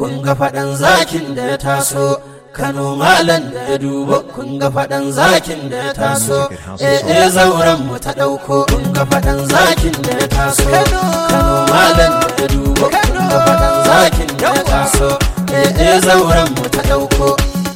kun ga faɗan zakin da ya taso Kano malam da ya dubo kun ga faɗan zakin da ya taso eh eh zauren mu ta ɗauko kun ga faɗan zakin da ya taso Kano malam da ya dubo kun ga faɗan zakin da ya taso eh eh zauren mu ta ɗauko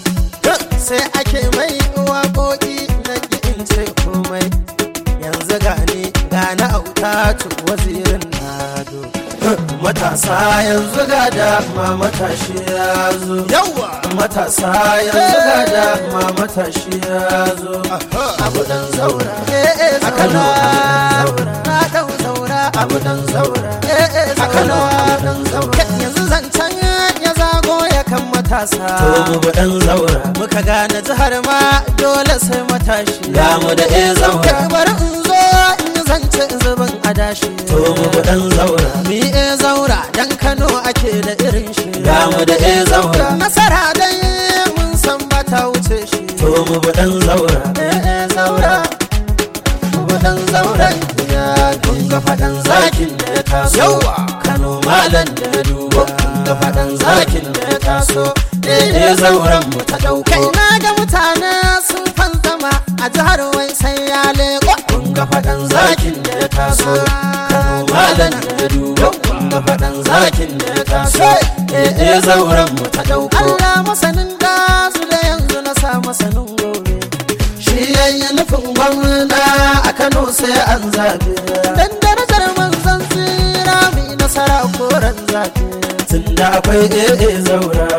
sai ake mai waƙoƙi na in ce komai yanzu gani gani auta tu wazirin nado matasa yanzu ga dama matashi ya zo yawa matasa yanzu ga dama matashi ya zo abu dan zaura a kano abu dan zaura na dau zaura abu dan zaura a Kano, abu dan zaura. yanzu zancen ya zago ya kan matasa to mu dan zaura muka gane jihar ma dole sai matashi ga mu da e zaura Kai bari in zo in yi zance zubin adashi to mu dan zaura mi e zaura dan kano ake da irin shi ga mu da e zaura nasara dai mun san ba ta wuce shi to mu dan zaura e e zaura mu dan zaura ya kun ga fadan zakin da ya taso Yawa. Kano malam da ya dubo kun ga fadan zakin da ya taso eh eh zauren mu ta dauko kai na ga mutane sun fanzama a jihar wai sai ya leko kun ga faɗan zakin da ya taso kano malam da ya dubo kun ga faɗan zakin da ya taso eh eh zauren mu ta ɗauko Allah masanin da su da yanzu na sa masanin gobe shi yayi nufin gwamna a kano sai an zabe dan darajar manzon tsira mai nasara koren zabe tunda akwai eh eh zaura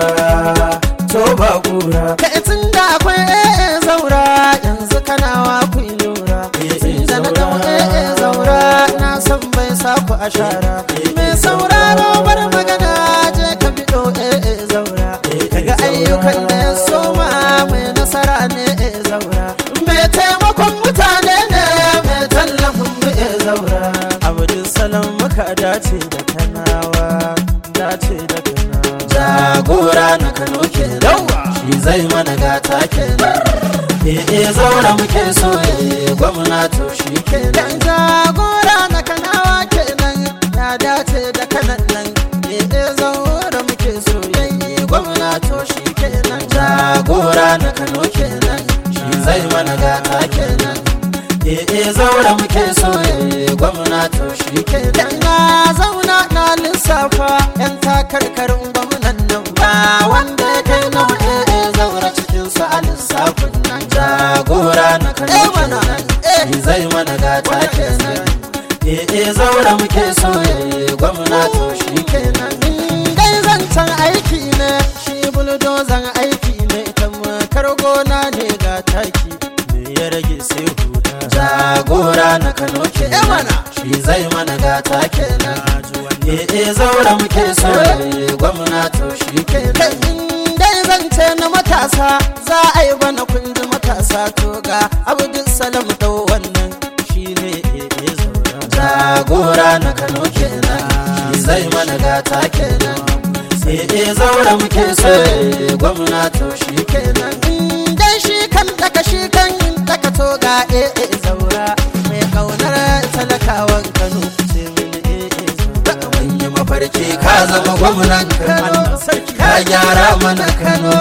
to ba kura kai tun da akwai ee zaura yanzu kanawa ku yi lura tun da na dau ee zaura na san bai sa ku a shara mai sauraro bar magana je ka bido ee zaura kaga ayyukan da ya soma mai nasara ne ee zaura mai taimakon mutane ne mai tallafin mu ee zaura abdul salam muka dace da kanawa dace da kanawa jagora na kano kenan Yawa. shi zai mana gata kenan eh eh zaura muke so eh gwamna to shi kenan Dan jagora na kanawa kenan ya dace da kanan nan eh zaura muke so yayi gwamna to shi kenan jagora na kano kenan shi zai mana gata kenan eh eh zaura muke so eh gwamna to shi kenan Dan na zauna na lissafa yan takarkarin gwamnan nan ba wanda ya kai na eh zaura cikin su a lissafin nan jagora na kano Eh, mana. kenan Eh. shi zai mana gata kenan eh eh zaura muke so eh gwamna to shi kenan dai zancen aiki ne shi buldozan aiki ne ita makar gona ne ga taki me ya rage sai huda jagora na kano Eh, kenan mana. shi zai mana gata kenan eh eh zaura muke so eh gwamna to shi kenan kai in dai zance na matasa za a yi bana kundi matasa to ga abdul salam dau wannan shine eh zaura jagora na kano kenan shi zai mana gata kenan sai eh zaura muke so eh gwamna to shi kenan in dai shi kan daka shi kan daka to ga eh zaura mai kaunar talakawan kano sai mun eh zaura mun yi mafarki ka zama gwamnan kano ka gyara mana kano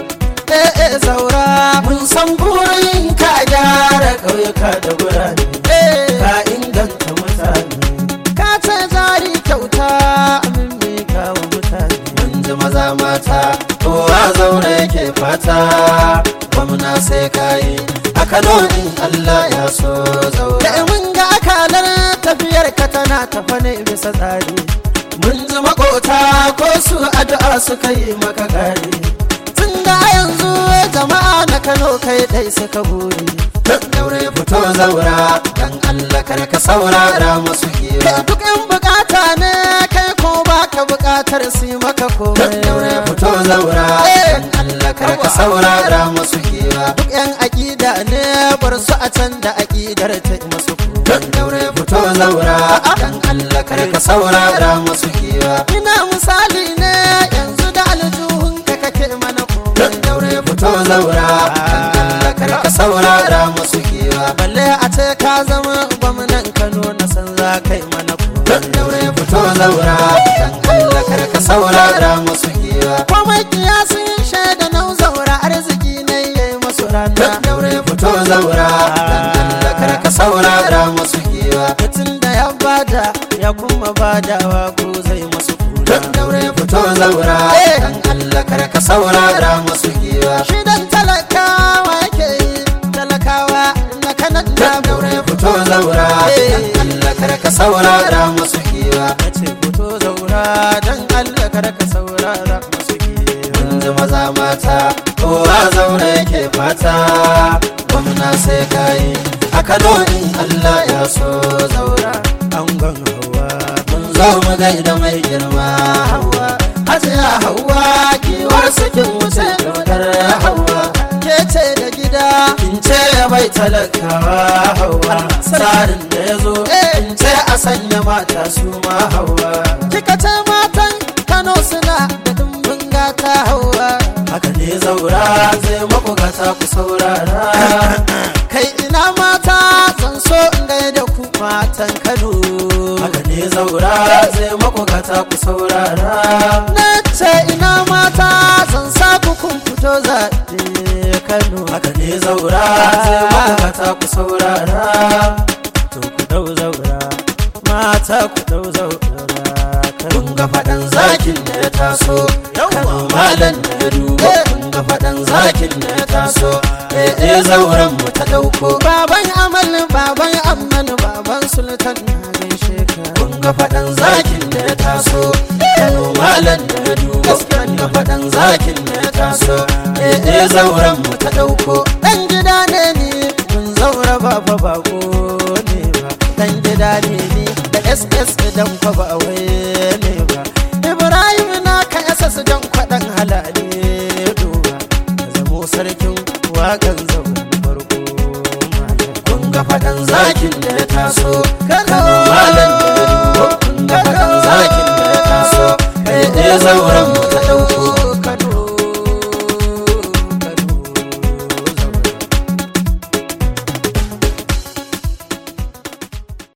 eh zaura mun san burin ka gyara ƙauyuka da birane eh ka inganta mutane ka ce jari kyauta min mika wa mutane mun ji maza mata kowa zaune yake fata gwamna sai kayi a kano in allah ya so zaura da mun ga akalar tafiyar ka tana tafa ne bisa tsari mun ji makota ko su addu'a suka yi maka gari tun da yanzu jama'a na kano kai dai suka buri daure fito zaura dan allah kar ka saurara masu hira kai duk yan bukata ne kai ko baka bukatar su yi maka komai daure fito zaura dan allah kar ka saurara masu hira duk yan aƙida ne bar su a can da aƙidar ta yi masu komai don daure fito zaura dan allah kar ka saurara masu hira ina misali ne yanzu da aljuhun ka kake mana komai don daure fito zaura dan allah kar ka saurara masu hira balle a ce ka zama gwamnan kano na san za kai mana komai don daure fito zaura dan allah kar ka saurara masu hira fadawa ko zai masu kura don daure fito zaura dan Allah kar ka saurara masu giwa shi dan talakawa yake yi talakawa na kanan da don daure fito zaura dan Allah kar ka saurara masu giwa na ce fito zaura dan Allah kada ka saurara masu giwa mun ji maza mata kowa zaura yake fata gwamna sai kayi a Kano in Allah ya so zaura angon hawa mun zo mu gaida mai girma hawa hajiya hawa kiwar sakin wuce dodar hawa ke ce da gida in ce bai talakawa hawa tsarin da ya zo in ce a sanya mata su ma hawa kika ce matan Kano suna da dimbin gata hawa haka ne zaura zai mabugata ku saurara kai ina mata zan so in gaida ku matan Kano haka ne zaura zai mabugata ku saurara na ce ina mata zan sa ku kun fito zaɓe Kano haka ne zaura zai mabugata ku saurara to ku dau zaura mata ku dau zaura kun ga faɗan zakin da ya taso kano malam da ya dubo kun ga faɗan zakin da ya taso eh eh zauren mu ta ɗauko baban amal baban amman baban sultan na gaishe ka kun ga faɗan zakin da ya taso kano malam da ya dubo kun ga faɗan zakin da ya taso eh eh zauren mu ta ɗauko dan gida ne ni mun zaura ba fa bako ne ba dan gida ne ni da ss dan fa ba wai ne ba ibrahim na ka ss dan kwadan halale duba ka zamo sarkin wakan zauren farko malam. kun ga faɗan zakin da ya taso Kano kano malam da ya dubo kun ga faɗan zakin da ya taso eh eh zauren